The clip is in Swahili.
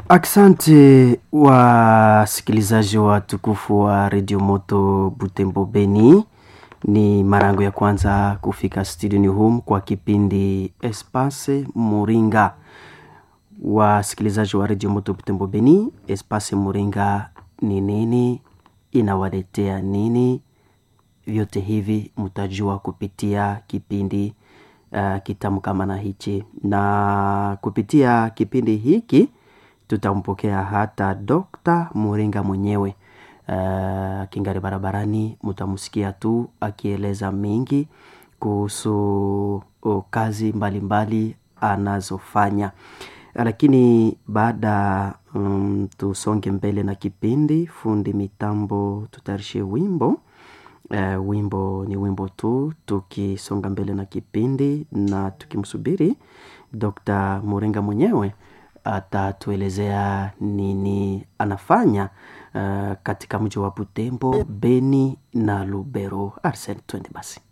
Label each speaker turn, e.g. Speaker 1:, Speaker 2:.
Speaker 1: Asante wasikilizaji wa tukufu wa redio moto Butembo Beni, ni marango ya kwanza kufika studioni hum kwa kipindi Espace Muringa. Wasikilizaji wa redio moto Butembo Beni, Espace Muringa ni nini? Inawaletea nini? Vyote hivi mtajua kupitia kipindi uh, kitamu kama na hichi, na kupitia kipindi hiki tutampokea hata Dokta Muringa mwenyewe uh, kingari barabarani, mtamsikia tu akieleza mengi kuhusu uh, kazi mbalimbali mbali anazofanya, lakini baada um, tusonge mbele na kipindi. Fundi mitambo tutayarishe wimbo uh, wimbo ni wimbo tu, tukisonga mbele na kipindi na tukimsubiri Dokta Muringa mwenyewe atatuelezea nini anafanya uh, katika mji wa Butembo, Beni na Lubero. Arsen, twende basi.